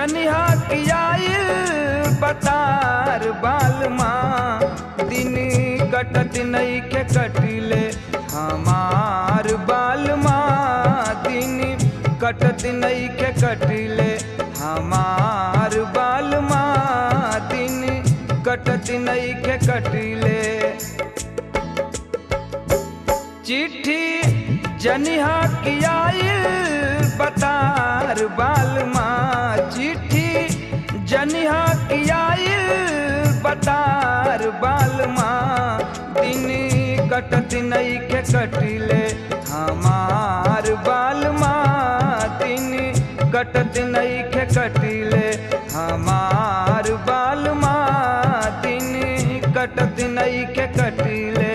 जनिहा कियाइल बतार बालमा दिन कटत नहीं के कटिले हमार बालमा दिन कटत नहीं के कटिले हमार बालमा दिन कटत नहीं के कटिले चिट्ठी जनिहा कियाइल बतार बालमा चिट्ठी जनिहा कियाइल बतार बालमा दिन कटत नहीं के कटिले हमार बालमा दिन कटत नहीं के कटिले हमार बालमा दिन कटत नहीं के कटिले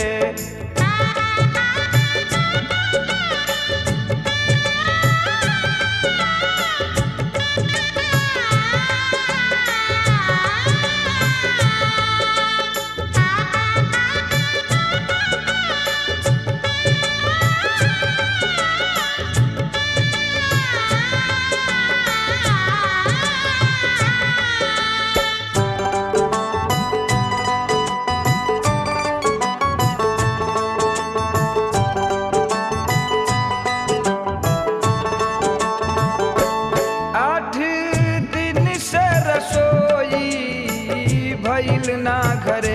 आठ दिन से रसोई भइल ना घरे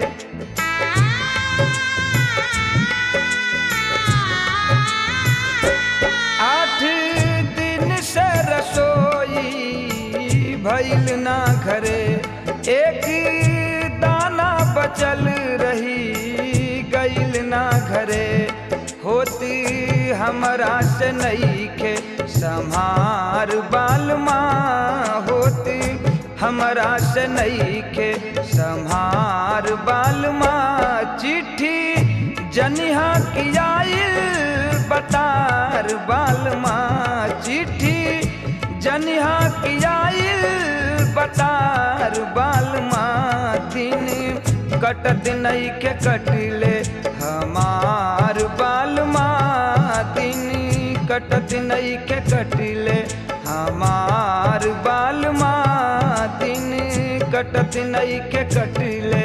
आठ दिन से रसोई भइल ना घरे एक दाना बचल रही गइल ना घरे होती हमरा से नहीं के संहार बालमा होती हमरा से नहीं के संहार बालमा चिट्ठी जनिहा कियाइल बतार बालमा चिट्ठी जनिहा कियाइल बतार बालमा दिन कटत नहीं के कटिले हमार बालमा दिन कटत नहीं के कटिले हमार बालमा दिन कटत नहीं के कटिले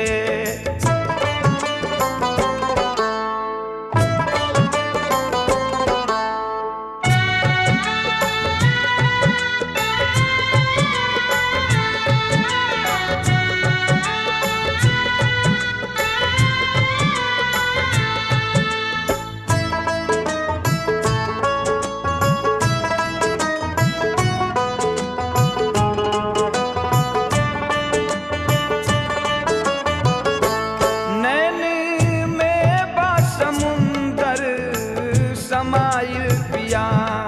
नैन में बा समुंदर समाइल पिया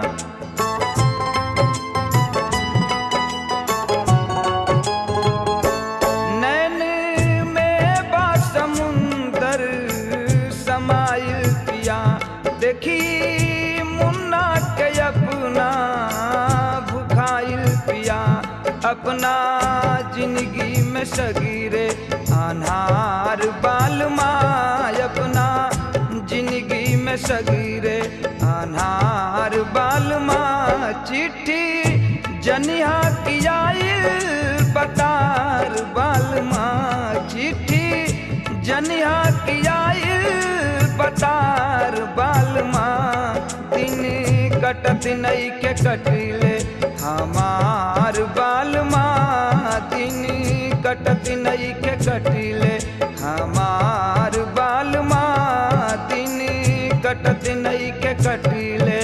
नैन में बा समुंदर समाइल पिया देखी मुन्ना के अपना भुखाइल पिया अपना जिंदगी में सगीरे अनहार बालमा अपना जिंदगी में सगीरे अनहार बालमा चिट्ठी जनिहा कियाइल बतार बालमा चिट्ठी जनिहा कियाइल बतार बालमा दिन कटत नहीं के कटिले हमार बालमा दिन कटत नहीं के कटिले हमार बालमा दिन कटत नहीं के कटिले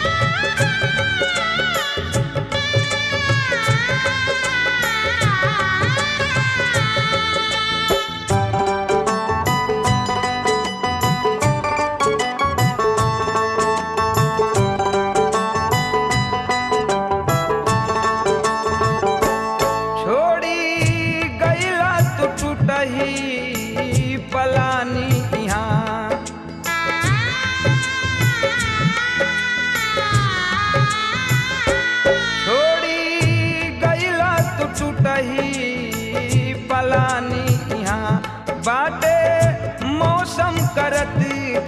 Ah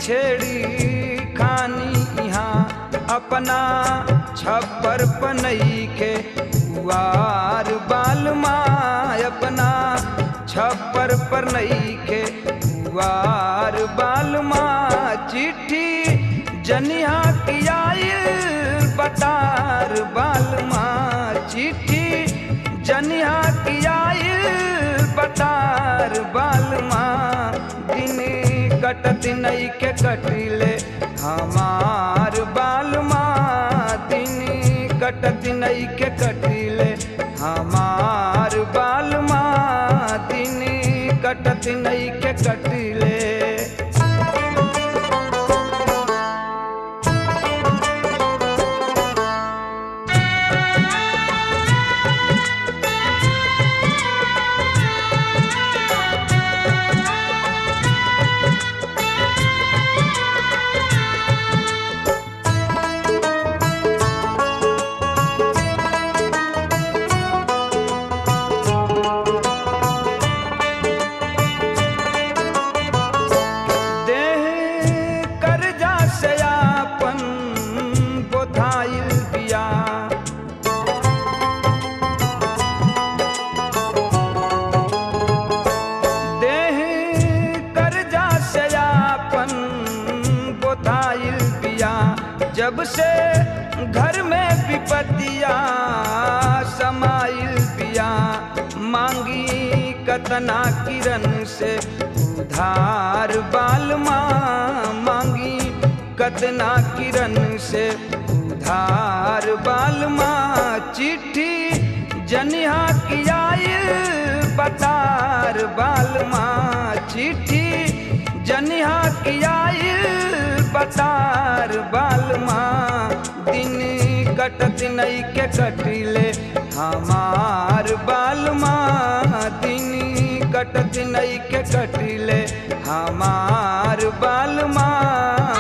छेड़ी खानी यहाँ अपना छप्पर पनई के पुआर बाल माँ अपना छप्पर पर नई के पुआर बाल माँ चिट्ठी जनिया की आयल बतार बाल माँ चिट्ठी जनिया की आयल बतार बाल माँ दिन कटत नई के कटिले हमार बाल माँ दिन कटत नई के कटिले हमार बाल माँ दिन कटत नई के कटिले देह कर्जा से आपन बोथाइल बिया देह कर्जा से आपन बोथाइल बिया जब से घर में विपतिया समाइल बिया मांगी कतना किरण से उधार बाल माँ मांगी कतना किरण से उधार बाल माँ चिट्ठी जनिया की आयल बतार बाल माँ चिट्ठी जनिया की आयल बतार बाल माँ दिन कटत नई के कटिले हमार बाल माँ दिन कटत नई के कटिले हमार बाल माँ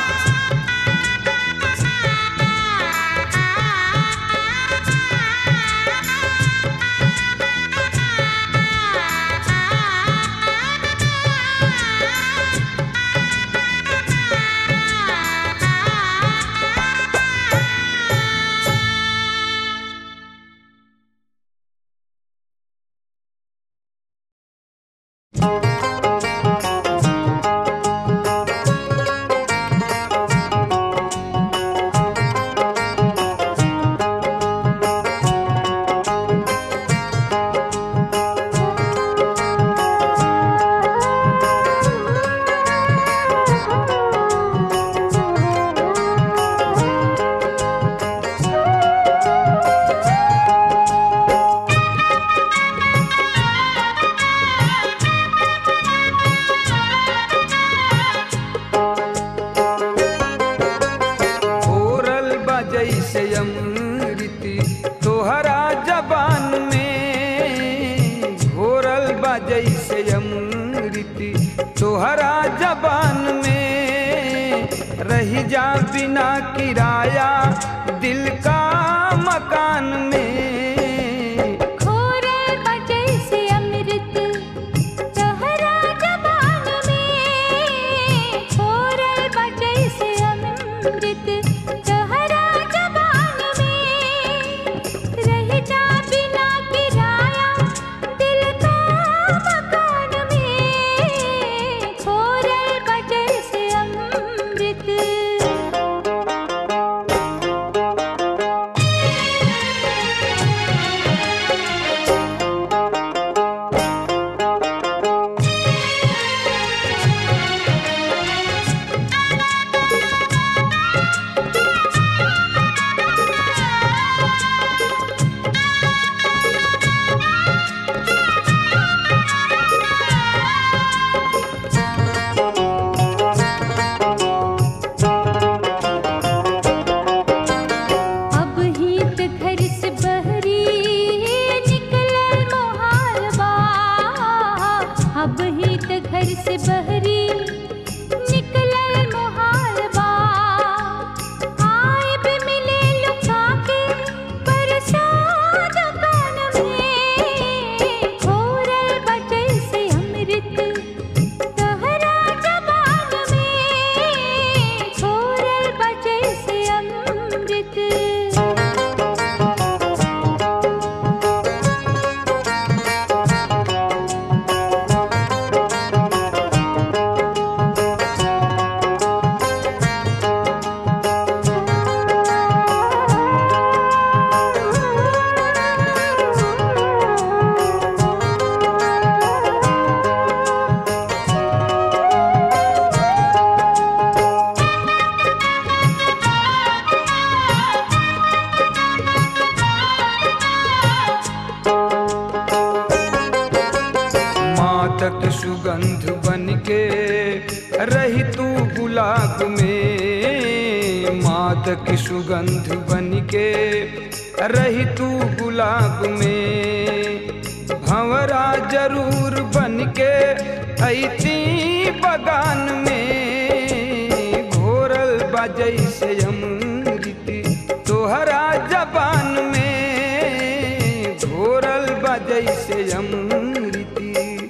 ओरल बजै से अमृति तोहरा जबान में घोरल बजै से अमृति तोहरा जबान में रही जा बिना किराया दिल का मकान में खोरे बजै से अमृत तोहरा जबान में खोरे बजै से अमृत तोहरा जबान में रह जा बिना किराया दिल का मकान में खोरे बजै से अमृत के रही तू गुलाब में मात की सुगंध बन के रही तू गुलाब में भंवरा जरूर बन के ऐती बगान में घोरल बजै से अमृति तोहरा जबान में घोरल बजै से अमृति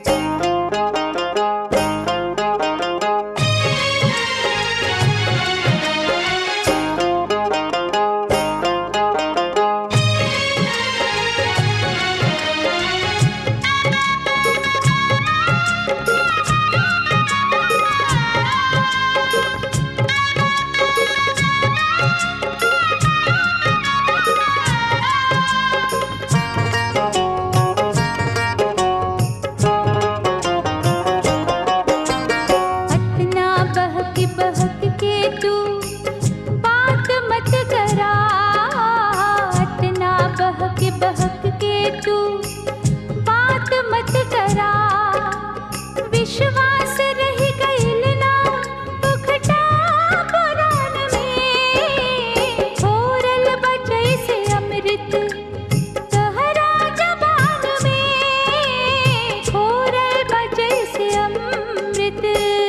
अतना बहक बहक के तू बात मत करा अतना बहक बहक के तू बात मत करा विश्वास रह गइल ना पुखटा पुराण में छोरल बजै से अमृत तहरा जबान में छोरल बजै से अमृत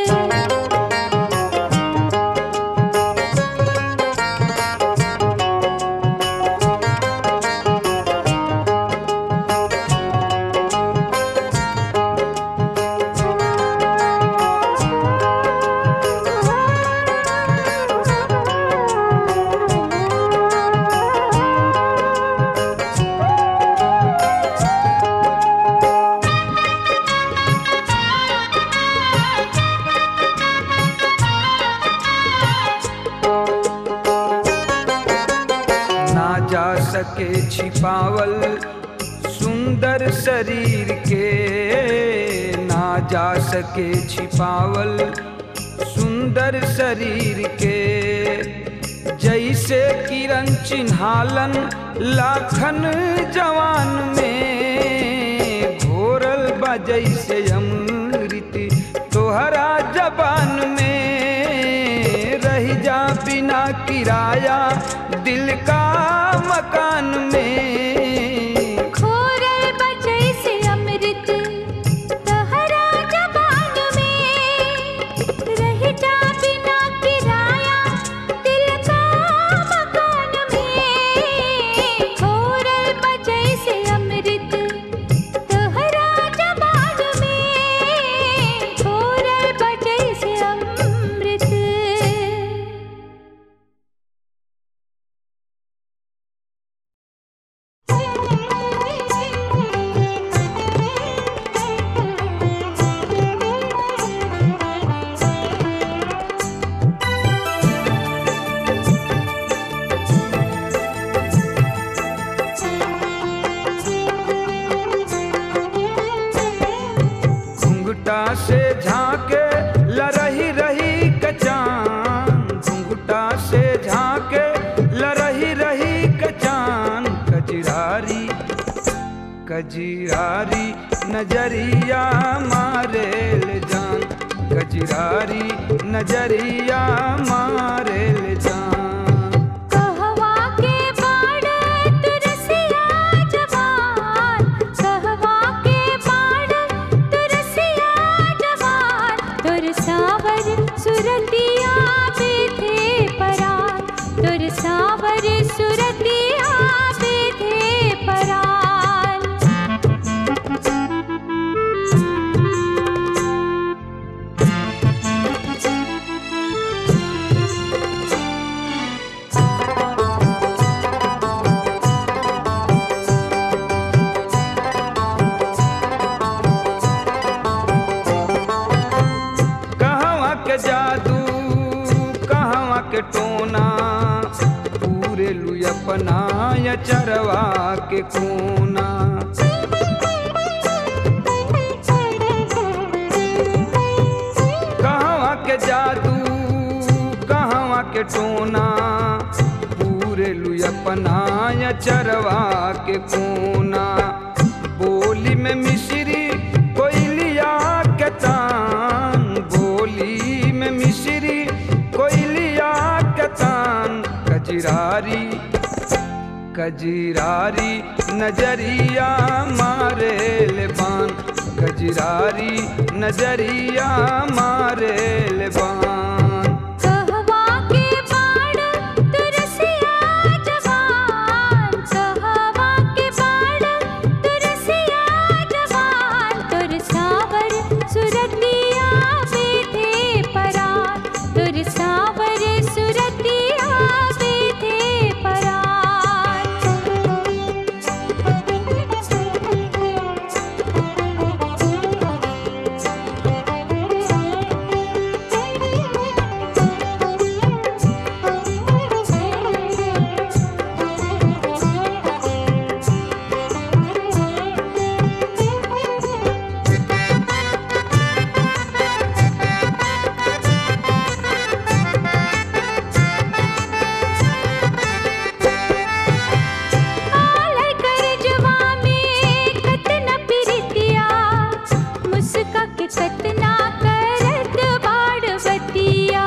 ना जा सके छिपावल सुंदर शरीर के ना जा सके छिपावल सुंदर शरीर के जैसे किरण चिन्हालन लाखन जवान में घोरल बा जैसे अमृति तोहरा जबान में रह जा बिना किराया दिल का मकान में खोरल बजै से अमृत तहरा जबान में रह जा बिना किराया दिल का मकान में खोरल बजै से अमृत तहरा जबान में खोरल बजै से अमृत घुंघटा से झांके लरही रही कचान घुंघटा से झांके लरही रही कचान कजरारी कजरारी नजरिया मारेल जान कजरारी नजरिया मारेल जान कहवा के बाड़ तुरसिया जवान कहवा के बाड़ तुरसिया जवान तुर सावर सुरतिया बेथे परान तुर सावर सुरतिया बेथे परान कहवा के जादू कहवा के टोना पूरे लू अपना या चरवा के कोना कहवा के जादू कहवा के टोना पूरे लू अपना या चरवा के कोना बोली में मिश्री कोयलिया के तान कजीरारी नजरिया मारे ले बान कजीरारी नजरिया मारे ले बान कहवा के बाण तुरसिया जवान कहवा के बाण तुरसिया जवान तुर सावर सुरतिया बेधे परान तुर सावर सुरतिया बेधे आलय करजवा में कतना प्रीतिया मुस्का के कतना करत बाड़वतिया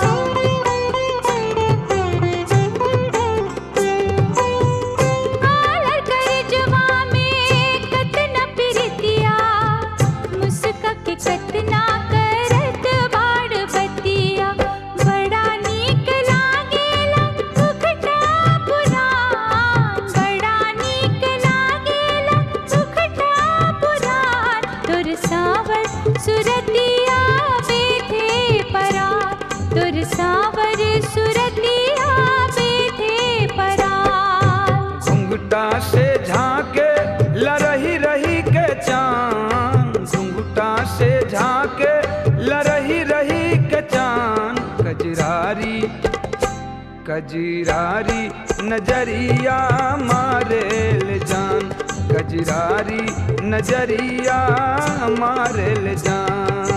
आलय करजवा में कतना प्रीतिया मुस्का के कतना करत बाड़वतिया बड़ा नीक लागेला उखटा पुराण बड़ा नीक लागेला उखटा पुराण तुर सावर सुरतिया बेधे परान तुर सावर सुरतिया बेधे परान घुंघटा से झांके लरही रही के चांद घुंघटा से झांके लरही रही के चांद कजरारी कजरारी नजरिया मारे ले जान कजरारी नजरिया मारे ले जान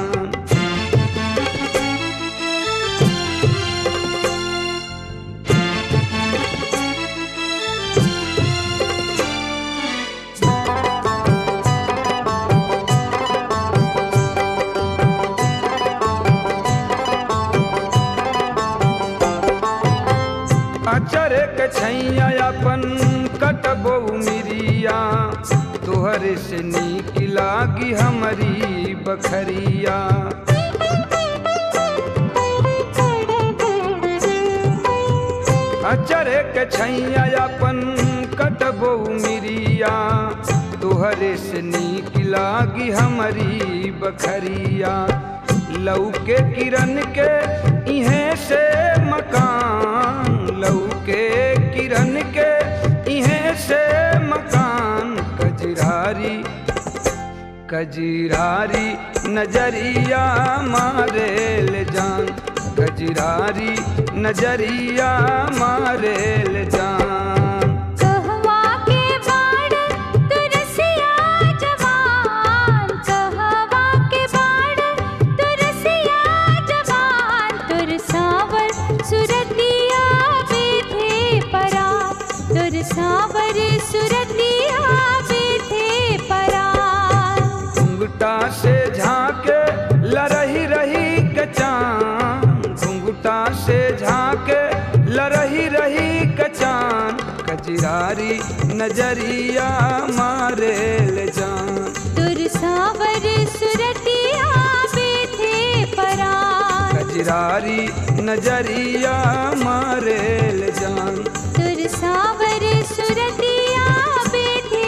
अचर के छैया अपन कटबो मिरिया तोहरे से नीक लागी हमारी बखरिया अचर के छैया अपन कटबो मिरिया तोहरे से नीक लागी हमारी बखरिया लौके किरण के इहें से मकान लौके किरण के इहें से मकान कजरारी कजरारी नजरिया मारे ले जान कजरारी नजरिया मारे ले जान कहवा के बाण तुरसिया जवान कहवा के बाण तुरसिया जवान तुर सावर सुरतिया बेधे परान तुर सावर सुरतिया बेधे परान घुंघटा से झांके लरही रही के चांद घुंघटा से झांके लरही रही के चांद कजरारी नजरिया मारे ले जान तुर सावर सुरतिया बेधे परान कजरारी नजरिया मारे ले जान तुर सावर सुरतिया बेधे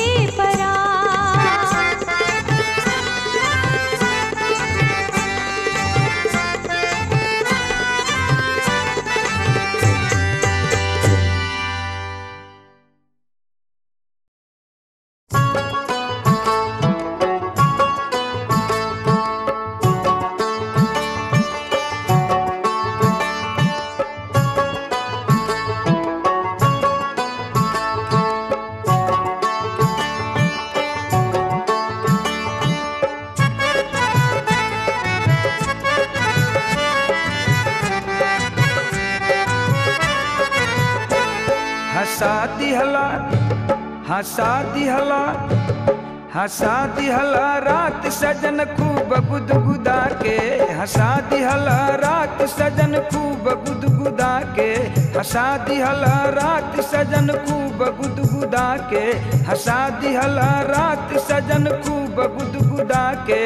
हंसा दिहला हंसा दिहला हंसा दिहला रात सजन खूब गुदगुदा के हंसा दिहला रात सजन खूब गुदगुदा के हंसा दिहला रात सजन खूब गुदगुदा के हंसा दिहला रात सजन खूब गुदगुदा के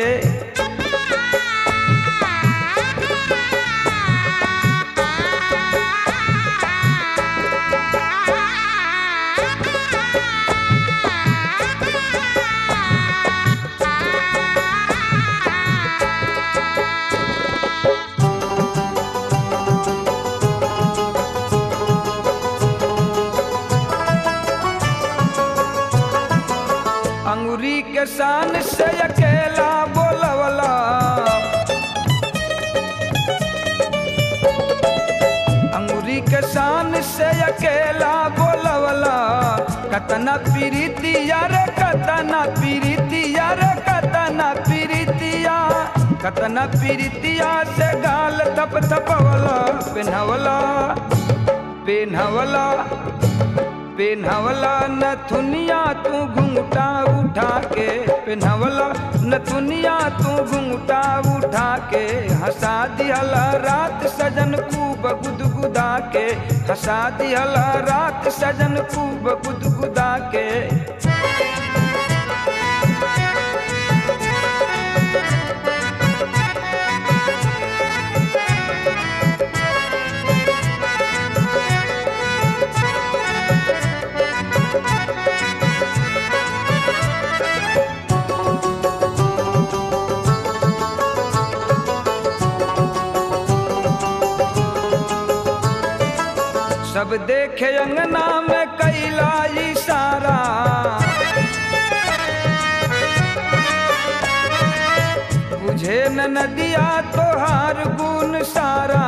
अंगुरी के शान से अकेला बोलवला अंगुरी के शान से अकेला बोलवला कतना पीरितिया रे कतना पीरितिया रे कतना पीरितिया कतना पीरितिया से गाल थप थपवला पिन्हवला पिन्हवला पिन्हवला नथुनिया तू घुंघटा उठा के पिन्हवला नथुनिया तू घुंघटा उठा के हंसा दिहला रात सजन खूब गुदगुदा के हंसा दिहला रात सजन खूब गुदगुदा के सब देखे अंगना में कैला इशारा बुझे न नदिया तोहार गुण सारा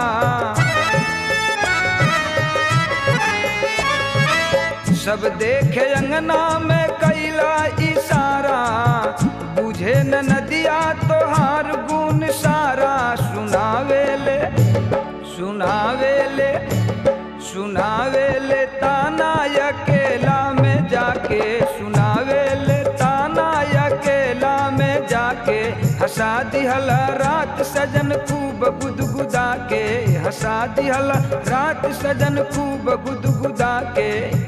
सब देखे अंगना में कैला इशारा बुझे न नदिया तोहार गुण सारा सुनावेले सुनावेले सुनावेले ताना अकेला में जाके सुनावेले ताना अकेला में जाके हंसा दिहला रात सजन खूब गुदगुदा के हंसा दिहला रात सजन खूब गुदगुदा के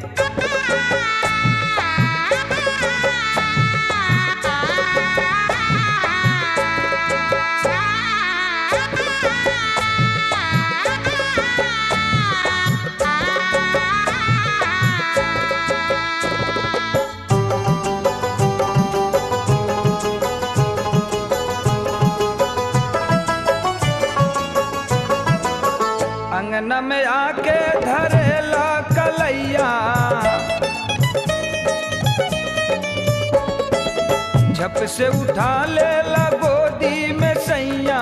अंगना में आके धरेला कलैया झप से उठा लेला गोदी में सैया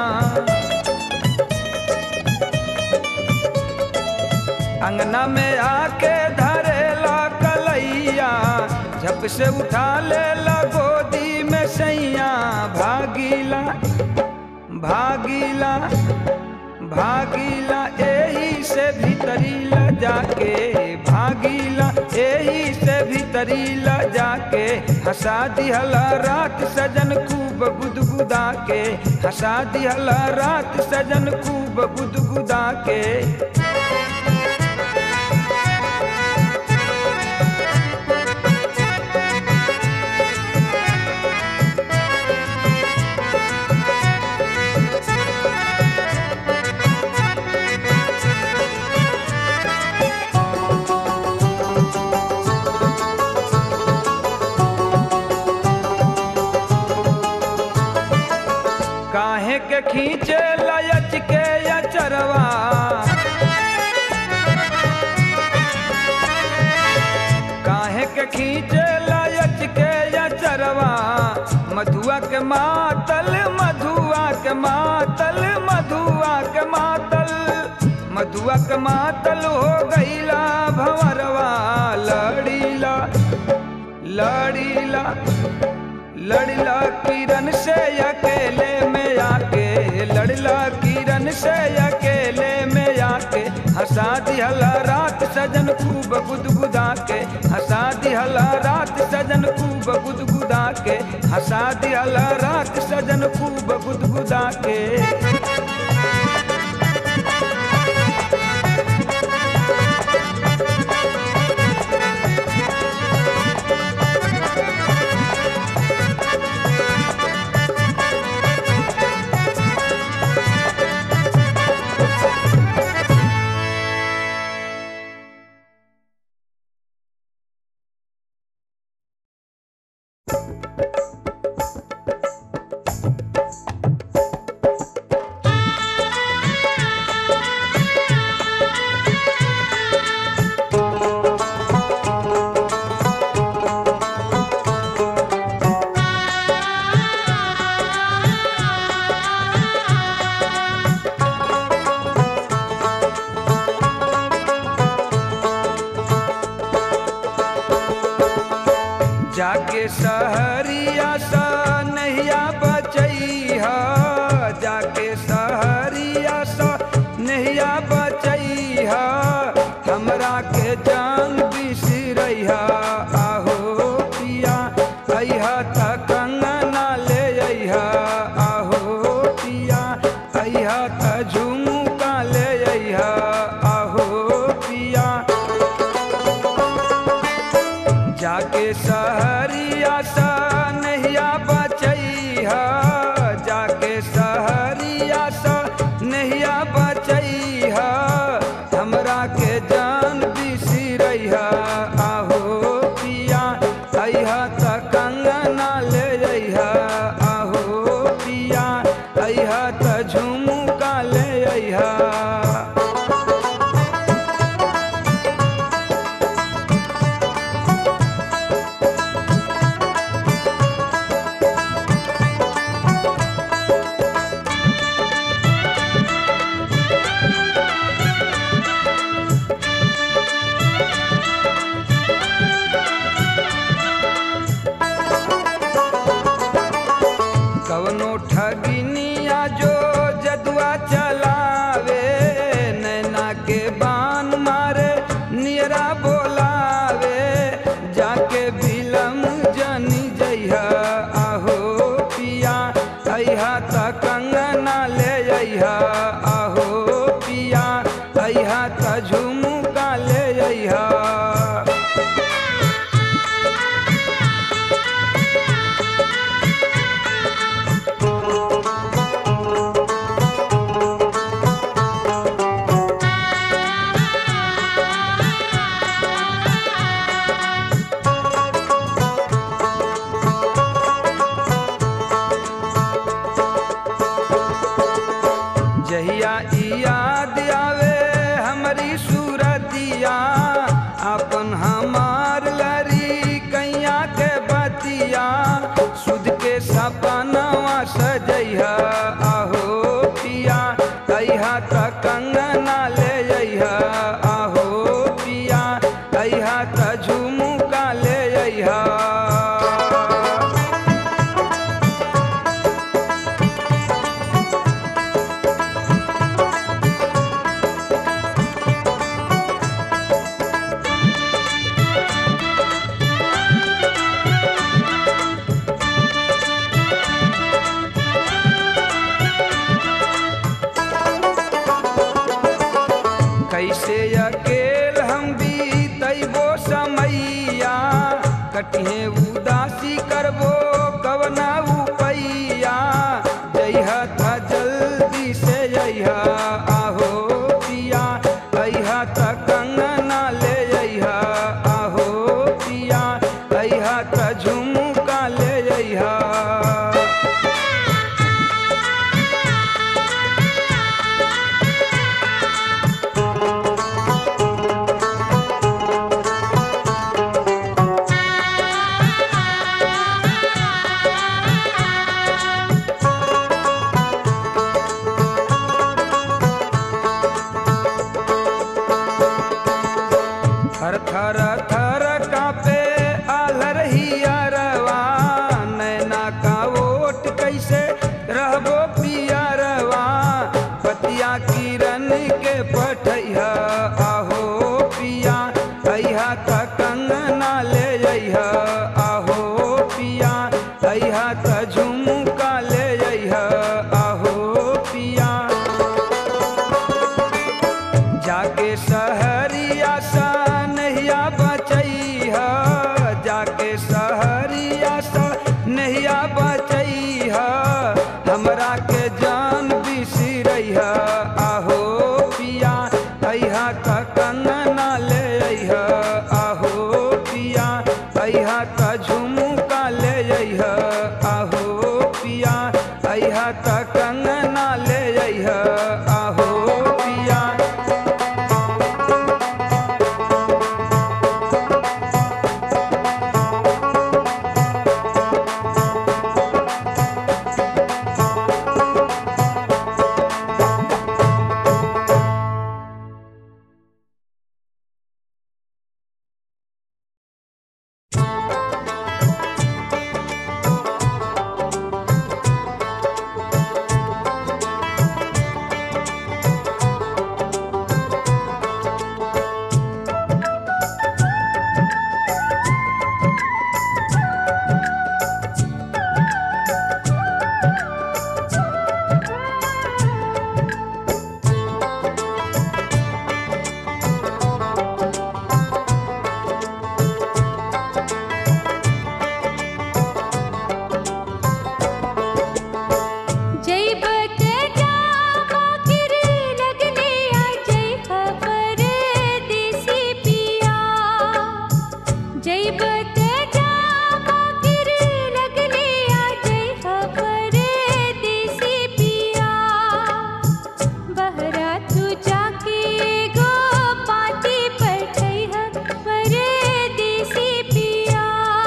अंगना में आके धरेला कलैया झप से उठा लेला गोदी में सैया भागीला भागीला भागीला एही से भीतरी ला जाके भागीला एही से भीतरी ला जाके हंसा दिहला रात सजन खूब गुदगुदा के हंसा दिहला रात सजन खूब गुदगुदा के काहे के खींचे लयच के अचरवा काहे के खींचे लयच के अचरवा मधुआ के मातल मधुआ के मातल मधुआ के मातल मधुआ के मातल हो गईला भंवरवा लड़ीला लड़ीला लड़ला किरण से अकेले में आके लड़ला किरण से अकेले में आके हंसा दिहला रात सजन खूब गुदगुदा के हंसा दिहला रात सजन खूब गुदगुदा के हंसा दिहल राख सजन खूब गुदगुदा के जाके सहरिया सा नहिया बचैहा जाके सहरिया सा नहिया बचैहा हमरा के जान बिसरैहा आहो पिया अइहा त कंगना ले अइहा आहो पिया अइहा त झुमका ले अइहा आहो पिया जाके सहरिया सा नहिया बचैहा जाके सहरिया सा नहिया बचैहा हमरा के जान बिसरैहा आहो पिया अइहा त कंगना ले अइहा आहो पिया अइहा त झुमका ले अइहा कवनो ठगिनिया जो जदुआ चलावे नैना के बान मारे नियरा बोलावे जाके बिलम जनी जइहा आहो पिया अइहा त कंगना ले अइहा आहो पिया अइहा त झुमका ले अइहा जहिया ई याद आवे हमारी सूरतिया अपन हमार लरी कैया के बतिया सुध के सपनवा सजैहा आहो पिया अइहा त कंगना ले अइहा आहो पिया अइहा त झुमका ले अइहा कैसे अकेल हम बीतैबो समैया कटिहे उदासी करबो कवना उपैया जइहा था जल्दी से जइहा आहो पिया अइहा त कंगना ले अइहा आहो पिया अइहा त झुमका ले अइहा थर थर थर कापे आलर हियरवा नैना का ओट कैसे रहबो पियरवा पतिया किरण के पठैहा आहो पिया अइहा त कंगना ले अइहा आहो पिया अइहा सहरिया सा नहिया बचैहा हमरा के जान बिसरैहा आहो पिया अइहा त कंगना ले अइहा आहो पिया अइहा त झुमका ले अइहा आहो पिया अइहा त कंगना ले अइहा आहो पिया जैबत जामा गिरे लगले आ जय खबर देसी पिया जैबत जामा गिरे लगले आ जय खबर देसी पिया बहरा तू जाके गो पाटी पठैह परदेसी पिया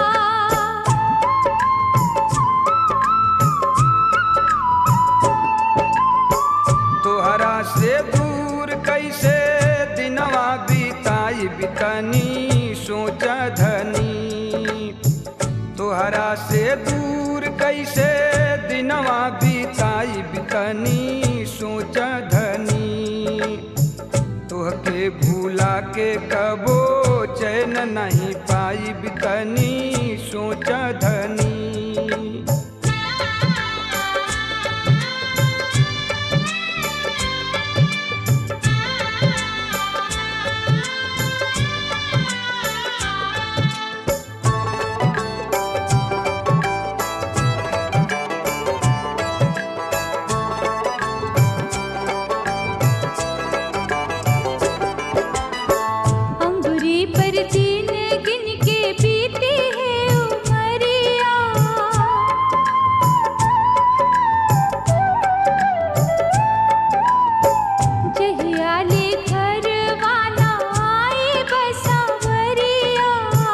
तोहरा से दूर कैसे दिनवा बीताई बितनी सोच धनी तोहरा से दूर कैसे दिनवा बीताई बितनी सोच धनी तोहके भूला के कबो चैन नहीं पाई बितनी सोच धनी अंगुरी पर दिन गिन के बीती है उमरिया जहियाले घरवाना आए बसावरिया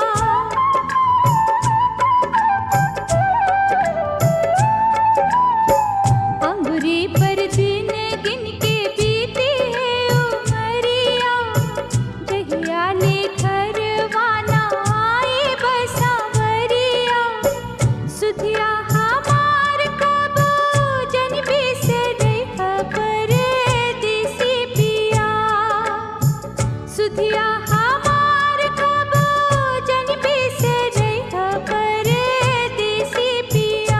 अंगुरी पर दिन गिन के बीती है उमरिया जहियाले घरवाना आए बसावरिया सुधिया हमार कबो जन बिसरे खबर देसी पिया सुधिया हमार कबो जन बिसरे खबर देसी पिया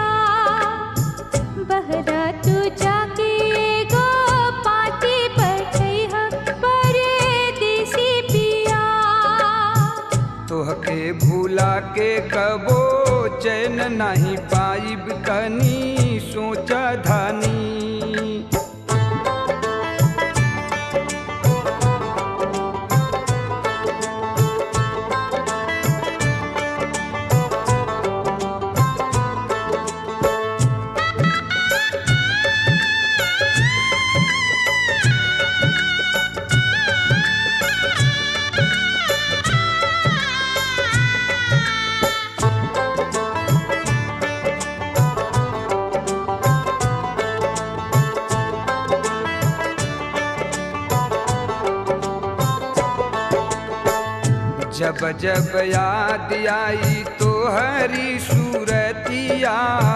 बहरा तू जाके गो पाटी बैठैह परदेसी पिया तोहके भूला के कबो चैन नहीं पाइब कनी सोच धनी जब जब याद आई तो हरी सूरतिया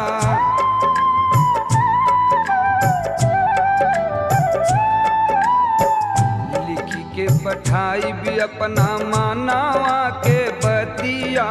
लिखी के पठाई भी अपना मानावा के बतिया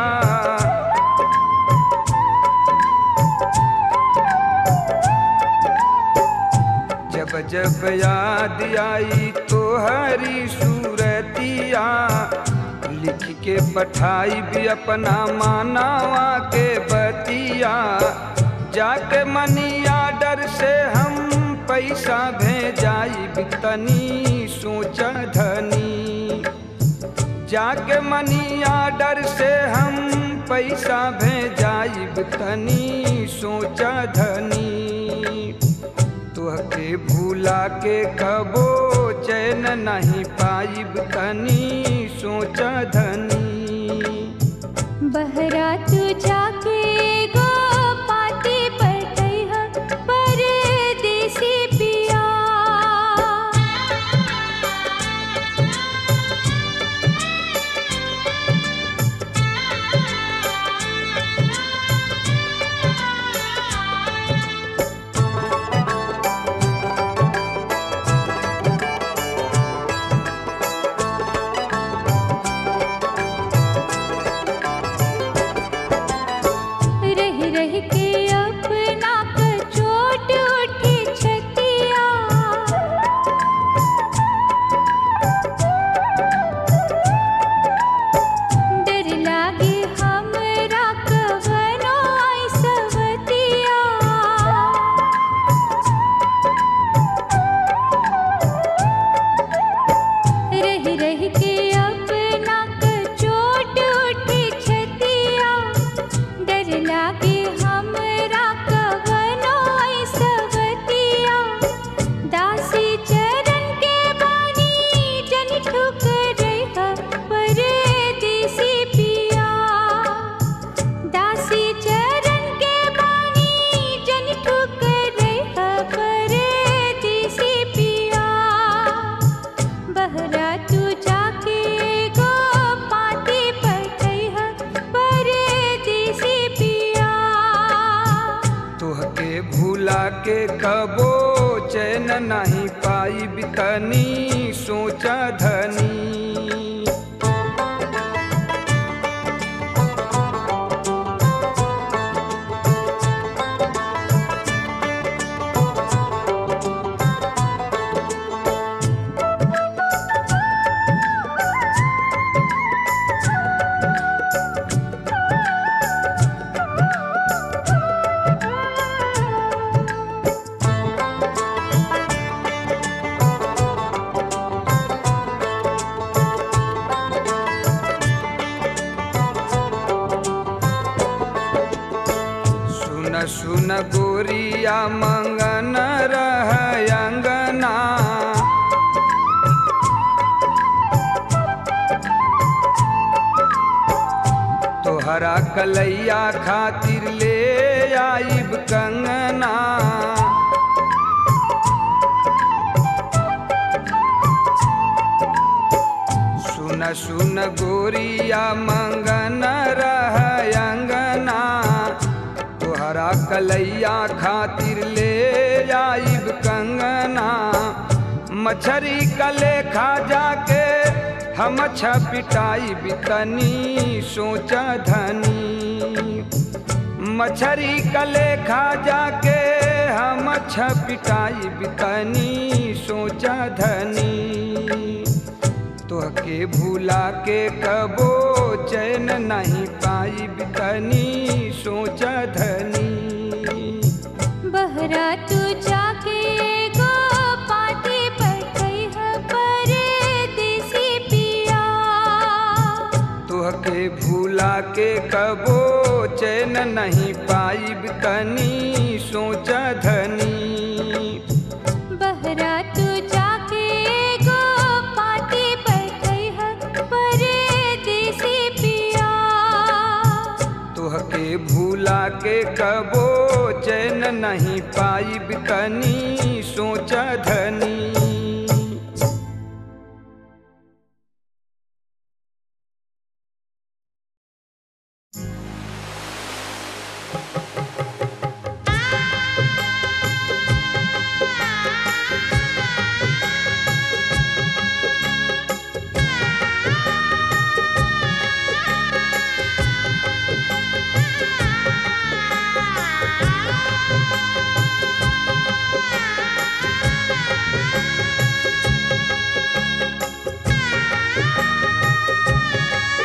जब जब याद आई तो हरी सूरतिया लिख के पठाई भी अपना मानावा के बतिया जाके मनी आर्डर से हम पैसा भेजाई तनी सोचा धनी जाके मनी आर्डर से हम पैसा भेजाई तनी सोचा धनी तुहके भूला के कबो चैन नहीं पाइब तनी सोचा धनी बहरा तू जाके गो पाती पटैह परदेसी पिया रह रह के अपना क चोट उठी छतिया डर लागे हमरा कवनो ऐसवतिया रह रह के अपना क चोट उठी छतिया डर लागे हमरा कवनो ऐसवतिया दासी चरण के बानी जन ठुकरैह परदेसी पिया दासी चरण के बानी जन ठुकरैह परदेसी पिया बहरा तू जाके गो पाती पटैह परदेसी पिया तुहके भूला के कबो चैन नहीं पाइब तनी सोचा धनी सुन सुन गोरिया मंगन रह अंगना तोहरा कलैया खातिर ले आइब कंगना सुन सुन गोरिया मंगन रह अंगना तोहरा कलैया खातिर ले आइब कंगना मछरी कले खा जाके हम छपिटाई बितनी सोचा धनी मछरी कले खा जाके हम छपिटाई बितनी सोचा धनी तोहके भूला के कबो चैन नहीं पाई बितनी सोचा धनी बहरा तू जाके गो पाती पटैह परदेसी पिया तोहके भूला के कबो चैन नहीं पाई बितनी सोचा धनी बहरा तू जाके गो पाती पटैह परदेसी पिया तोहके भूला के कबो चैन नहीं पाई बितनी सोचा धनी Thank you.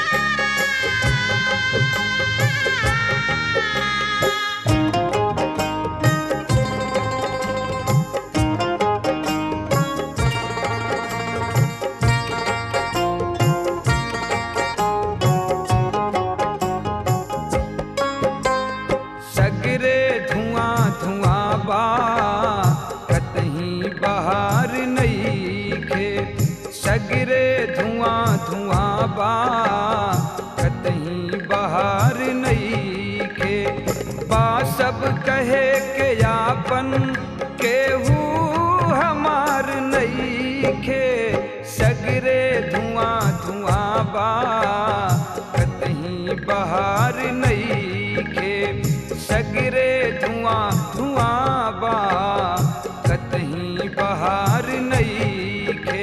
खे सगरे धुआं धुआं बा कतहीं बहार नहीं खे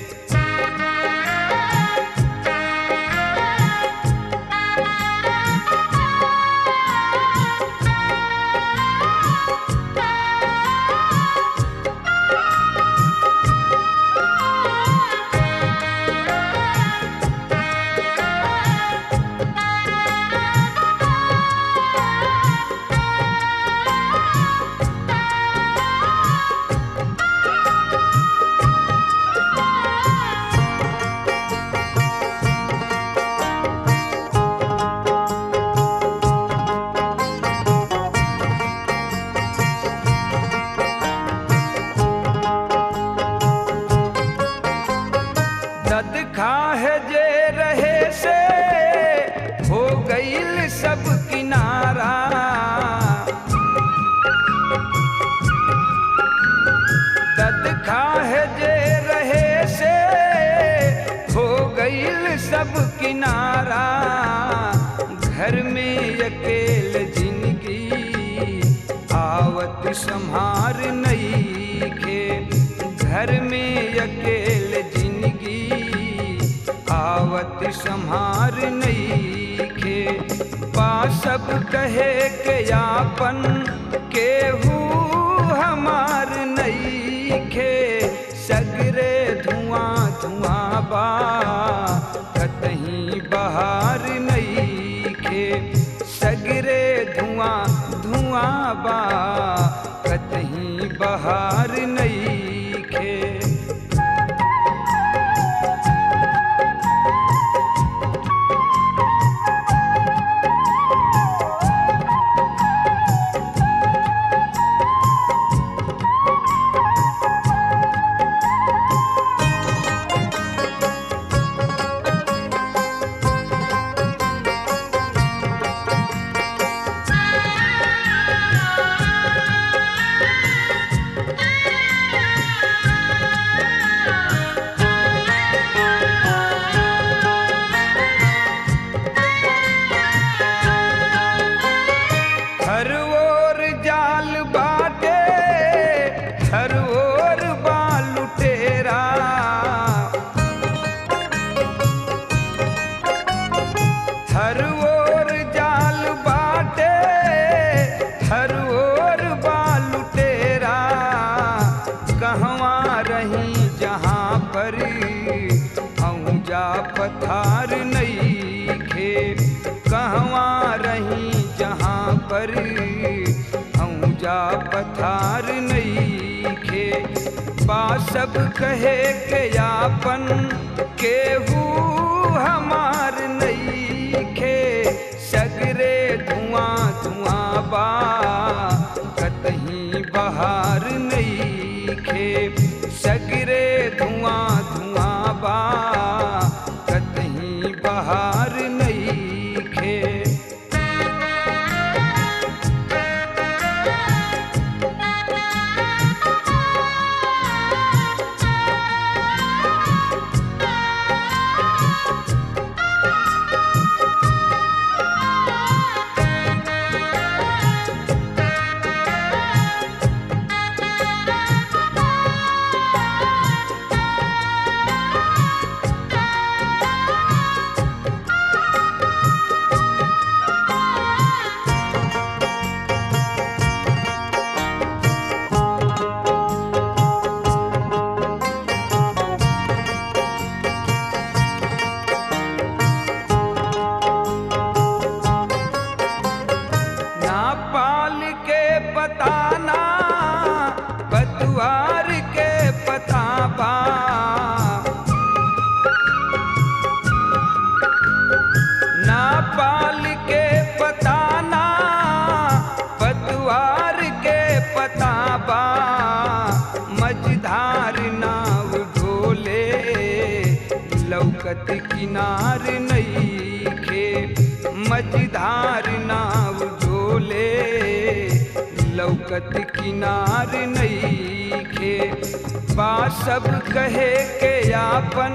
दद खाह जे रहे से हो गईल सब किनारा दद खाह जे रहे से हो गईल सब किनारा घर में अकेल जिंदगी आवत संहार नहीं खे घर में अकेल जिंदगी आवत संहार नहीं खे पा सब कहे के यापन केहू हमार नहीं खे सगरे धुआं धुआं बा कतहीं बहार नहीं खे सगरे धुआं धुआं बा कतहीं बहार नहीं खे हर ओर जाल बाटे हर ओर बाल तेरा हर ओर जाल बाटे हर ओर बाल तेरा कहवा रही जहाँ पर जा पथार नहीं खे कहवा रही जहाँ पर जा पथार नहीं खे बा सब कहे के यापन केहू हमार नहीं खे सगरे धुआं धुआं बा कतहीं बहार नहीं खे सगरे धुआं धुआं बा कतहीं बहार नहीं खे ना पाल के पताना बतुआर के पताबा ना पाल के पताना बतुआर के पताबा मझधार नाव ढोले लौकत किनार नहीं खे मझधार नाव ढोले लौकत किनार नहीं खे बा सब कहे के यापन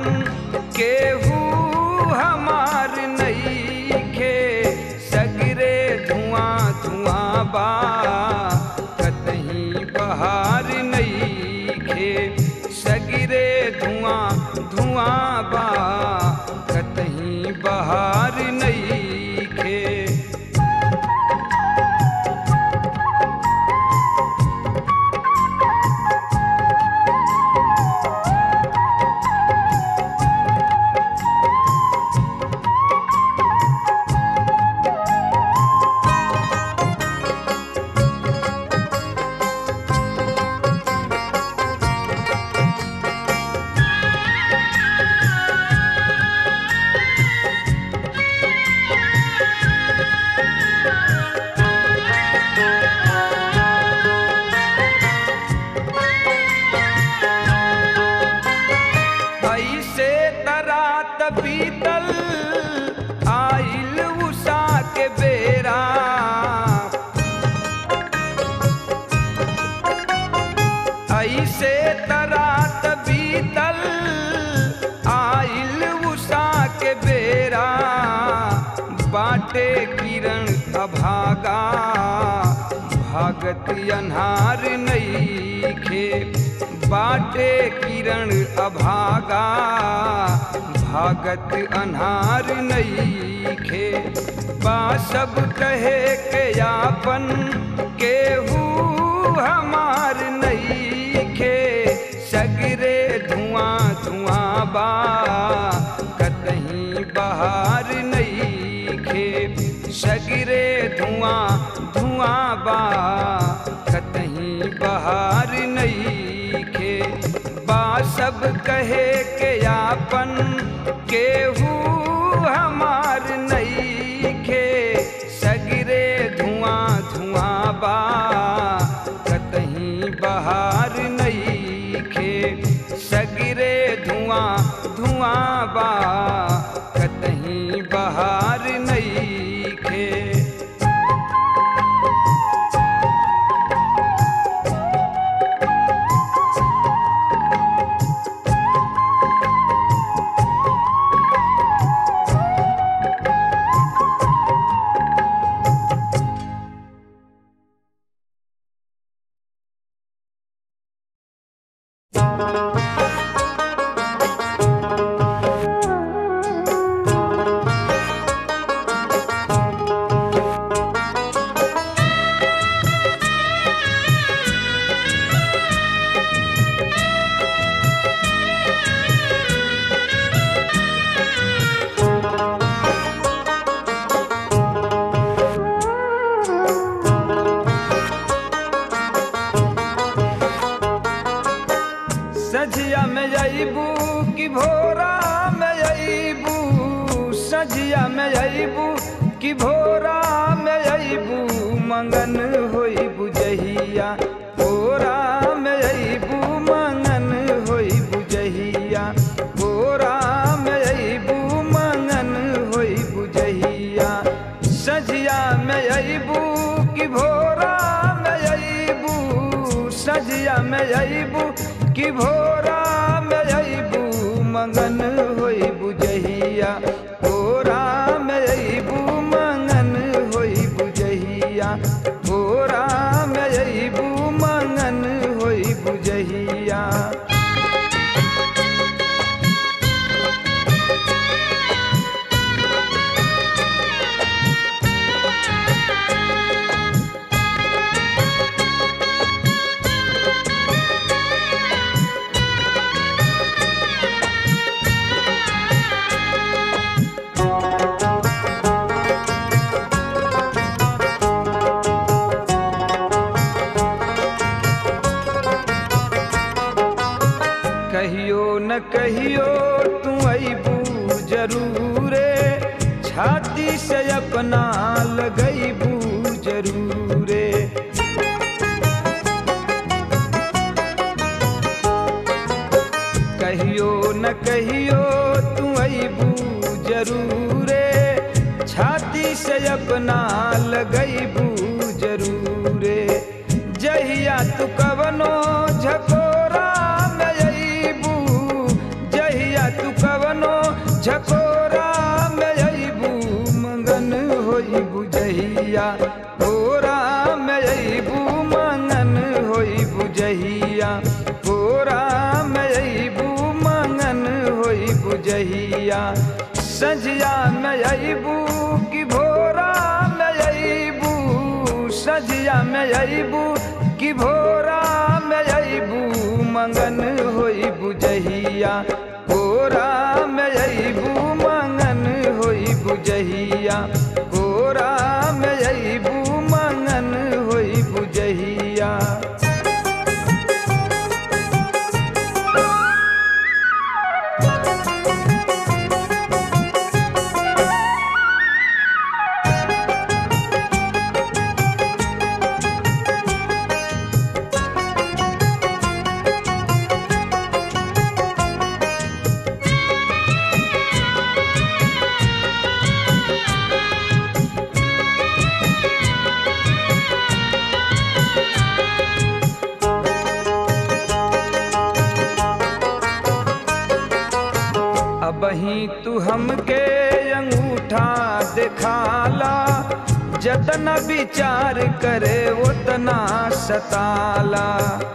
केहू हमार नहीं खे सगरे धुआं बा कतहीं बहार नईखे सगिरे धुआं धुआं बा कतहीं बहार नईखे ऐसे तरात बीतल आइल उषा के बेरा ऐसे तरात बीतल आइल उषा के बेरा बाटे किरण अभागा भागत अन्हार नईखे बाटे किरण अभागा भागत अन्हार नईखे बा सब कहे के यापन केहू हमार नईखे सगरे धुआं धुआं बा कतहीं बहार नईखे सगरे धुआं धुआं बा कतहीं बहार नईखे बा सब कहे के यापन केहू हमार नईखे सगरे धुआं धुआं बा कतहीं बहार नईखे सगरे धुआं धुआं बा कतहीं बहार नईखे सझिया में अबू कि भोरा में अबू सझिया में अबू कि भोरा में अबू मंगन होई बुझहिया भोरा में अबू मंगन होई बुझहिया भोरा में अबू मंगन होई बुझहिया सझिया में अबू कि भोरा में अबू सझिया में अबू कि भोरा में अबू मंगन होई बुझहिया भोरा में अबू मंगन होई बुझहिया भोरा में अबू मंगन होई बुझहिया कहियो न कहियो तू अबू जरूरे छाती से अपना लगैबू जरूरे कहियो न कहियो तू अबू जरूरे छाती से अपना लगैबू जरूरे जहिया तू कवनो झकोरा में अबू जहिया तू कवनो झकोरा में अबू मंगन होई बुझहिया भोरा में सजिया में अबू कि भोरा में अबू सजिया में अबू कि भोरा में अबू मंगन होई बुझहिया कोरा में अबू मंगन होई बुझहिया कोरा में अबू मंगन होई बुझहिया अबही तू हमके अंगूठा दिखाला जतन विचार करे उतना सताला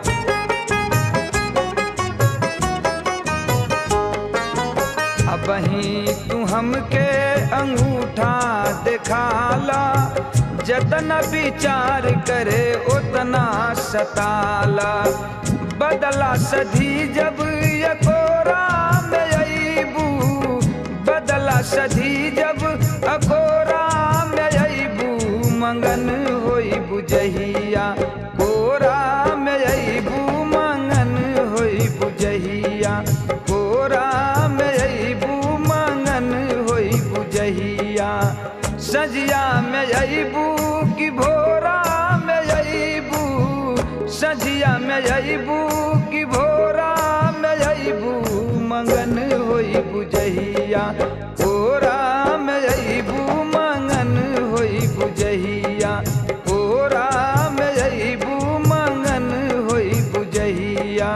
अबही तू हमके अंगूठा दिखाला जतन विचार करे उतना सताला बदला सधी जब यकोरा में अबू बदला सधी जब अकोरा में अबू मंगन होई बुझहिया कोरा में अबू मंगन होई बुझहिया कोरा में अबू मंगन होई बुझहिया सजिया में अबू कि भोरा में अबू सजिया में अबू कि भोरा में अबू मंगन होई बुझहिया कोरा में अबू मंगन होई बुझहिया कोरा में अबू मंगन होई बुझहिया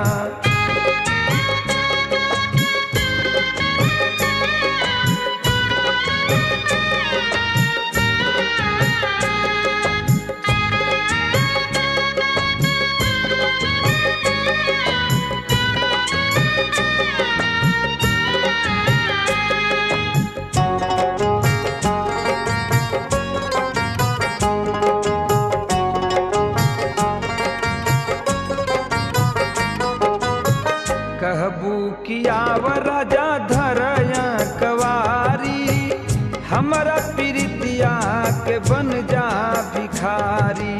कहबू कियाव राजा धरया कवारी हमरा प्रीतिया के बन जा भिखारी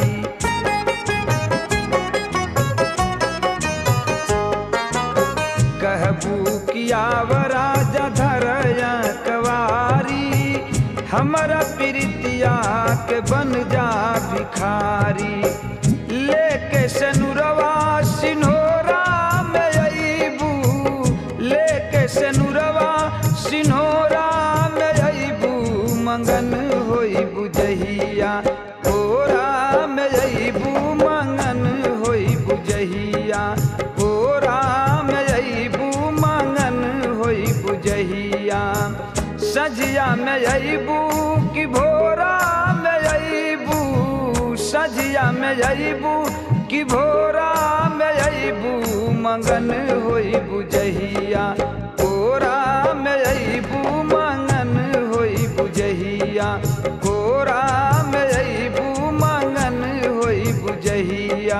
कहबू कियाव राजा धरया कवारी हमरा प्रीतिया के बन जा भिखारी लेके सनुरवा सिन्होरा में अबू लेके सनुरवा सिन्होरा में अबू मंगन होई बुझहिया कोरा में अबू मंगन होई बुझहिया कोरा में अबू मंगन होई बुझहिया सजिया में अबू कि भोरा में अबू सजिया में अबू कि भोरा में अबू मंगन होई बुझहिया कोरा में अबू मंगन होई बुझहिया कोरा में अबू मंगन होई बुझहिया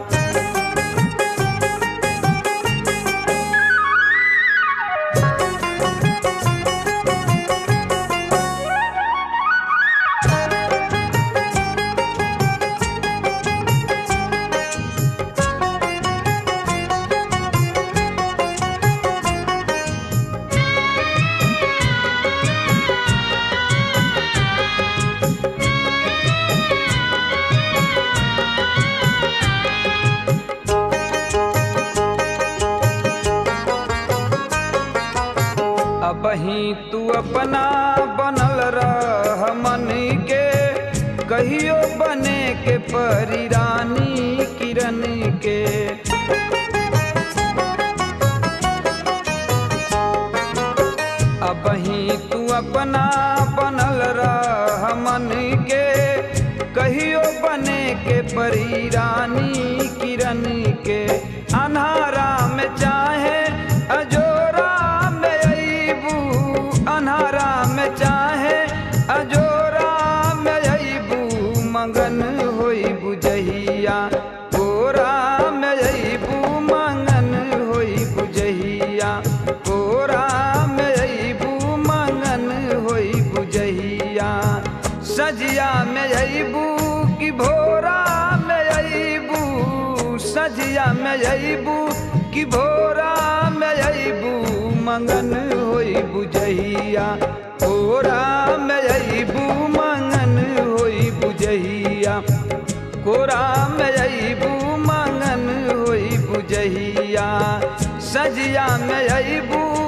अबही तू अपना बनल रह मन के कहियो बने के परी रानी किरण के अबही तू अपना बनल रह मन के कहियो बने के परी रानी किरण के अन्हारा में चाहे अजोरा में अबू अन्हारा मंगन होई बुझहिया कोरा में अबू मंगन होई बुझहिया कोरा में अबू मंगन होई बुझहिया सजिया में अबू कि भोरा में अबू सजिया में अबू कि भोरा में अबू मंगन होई बुझहिया कोरा में अबू मंगन होई बुझहिया कोरा में अबू मंगन होई बुझहिया सजिया में अबू